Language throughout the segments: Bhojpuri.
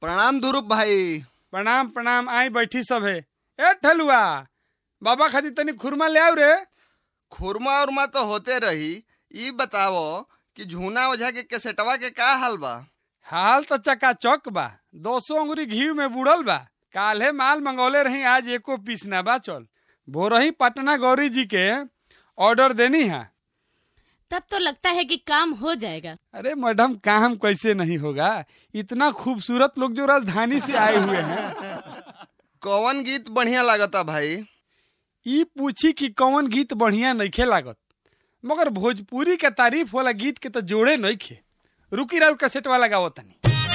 प्रणाम ध्रुव भाई प्रणाम प्रणाम आई बैठी सब है ए ठलुआ बाबा खातिर तनी खुरमा ले आव रे खुरमा उरमा तो होते रही ई बताओ कि झूना ओझा के केसेटवा के का हाल बा हाल तो चका चौक बा दो सौ अंगुरी घी में बुड़ल बा काल्हे माल मंगौले रही आज एको पीस ना बा चल भोरही पटना गौरी जी के ऑर्डर देनी है तब तो लगता है कि काम हो जाएगा अरे मैडम काम कैसे नहीं होगा इतना खूबसूरत लोग जो राजधानी से आए हुए हैं कौन गीत बढ़िया लागता भाई ई पूछी कि कौन गीत बढ़िया नइखे लागत मगर भोजपुरी के तारीफ वाला गीत के तो जोड़े नइखे रुकी राउ कैसेट वाला गाओ तनी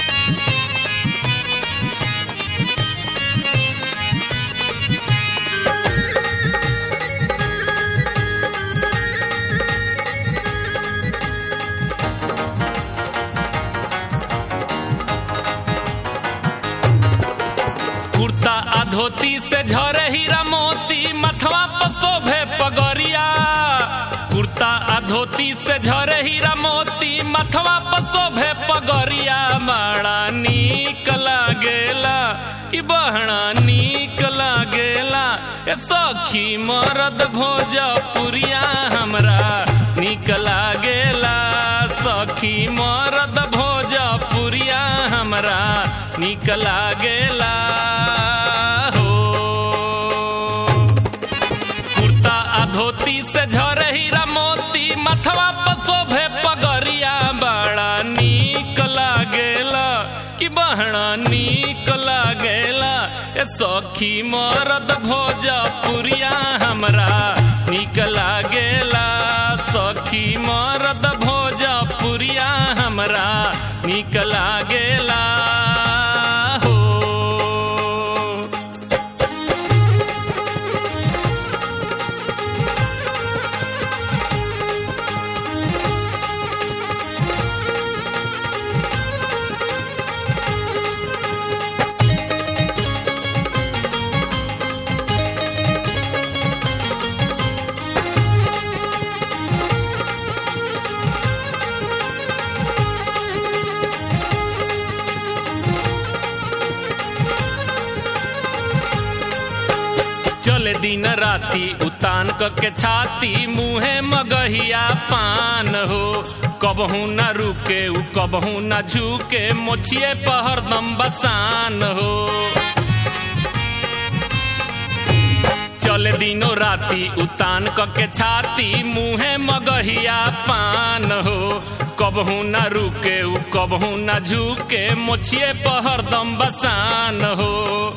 कुर्ता आ धोती से झरे हीरा मोती मथवा पर शोभे पगरिया कुर्ता आ धोती से झरे हीरा मोती मथवा पर शोभे पगरिया बड़ा नीक लागेला कि बहना नीक लागेला ए सखी मरद भोजपुरिया हमरा नीक लागेला सखी मरद भोजपुरिया हमरा नीक लागेला हो कुर्ता आ धोती से झरे हीरा मोती मथवा पर शोभे पगरिया बड़ा नीक लागेला कि बहना नीक लागेला ए सखी मरद भोजपुरिया हमरा नीक लागेला सखी मरद भोजपुरिया हमरा नीक लागेला हो चले दिन राती उतान क के छाती मुहे मगहिया पान हो कबहू न रुके उ कबहू न झुके मोछिए पहरदम बसान हो चले दिनो राती उतान क के छाती मुहे मगहिया पान हो कबहू न रुके उ कबहू न झुके मोछिए पहरदम बसान हो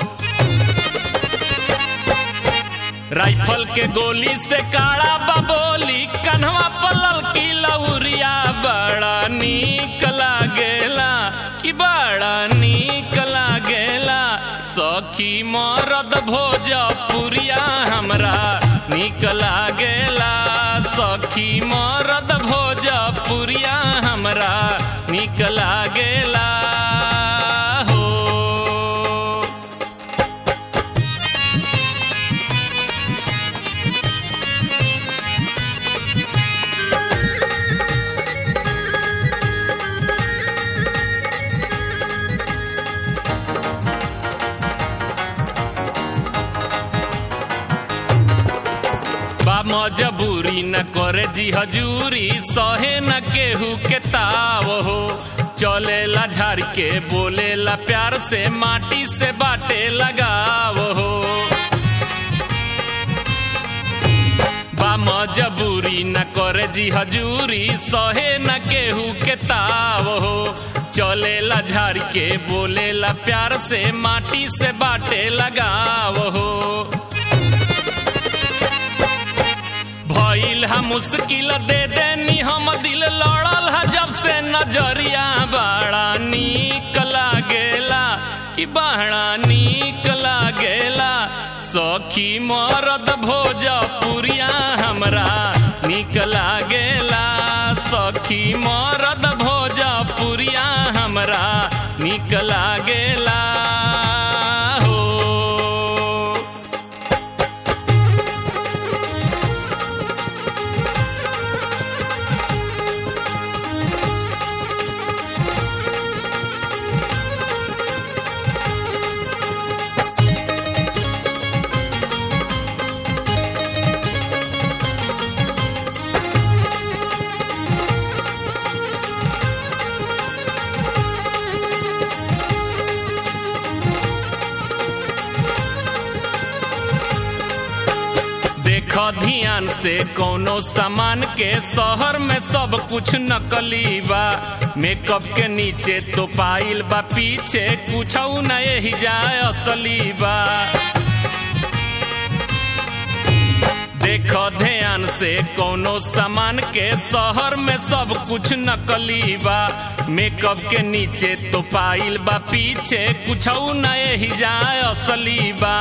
राइफल के गोली से काड़ा बबोली कन्हवा पलल की लौरिया बड़ा नीक लागेला कि बड़ा नीक लागेला सखी मरद भोजपुरिया हमरा नीक लागेला सखी मरद भोजपुरिया हमरा नीक लागेला हो बा मजबूरी न करे जी हजूरी सहे न केहू के ताव हो चलेला झाड़ के बोलेला प्यार से माटी से बाटे लगाव हो बा मजबूरी न करे जी हजूरी सहे न केहू के ताव हो चलेला झाड़ के बोलेला प्यार से माटी से बाटे लगाव हो भइल हा मुश्किल दे देनी हम दिल लड़ल हा जब से नजरिया बड़ा नीक लागेला कि बड़ा नीक लागेला सखी मरद भोजपुरिया हमरा नीक लागेला सखी मरद भोजपुरिया हमरा नीक लागेला हो ध्यान से कोनो सामान के शहर में सब कुछ नकली बा मेकअप के नीचे तो पाइल बा पीछे कुछ न यही जाए असली बा देखो ध्यान से कोनो सामान के शहर में सब कुछ नकली बा मेकअप के नीचे तो पाइल बा पीछे कुछ न यही जाए असली बा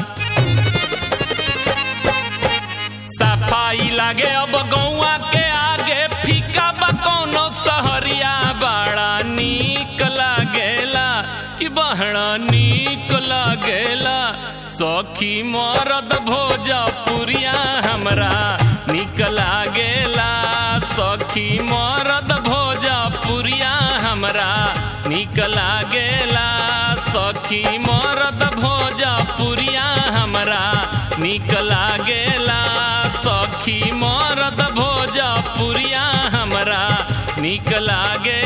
सफाई लागे अब गौआ के आगे फीका बा कोनो सहरिया बड़ा नीक लागेला कि बहड़ा नीक लागेला सखी मरद भोजपुरिया हमरा निक लागेला सखी मरद भोजपुरिया हमरा निक लागेला सखी मरद भोजपुरिया हमरा निक लागेला सखी मरद भोजपुरिया हमरा निक लागे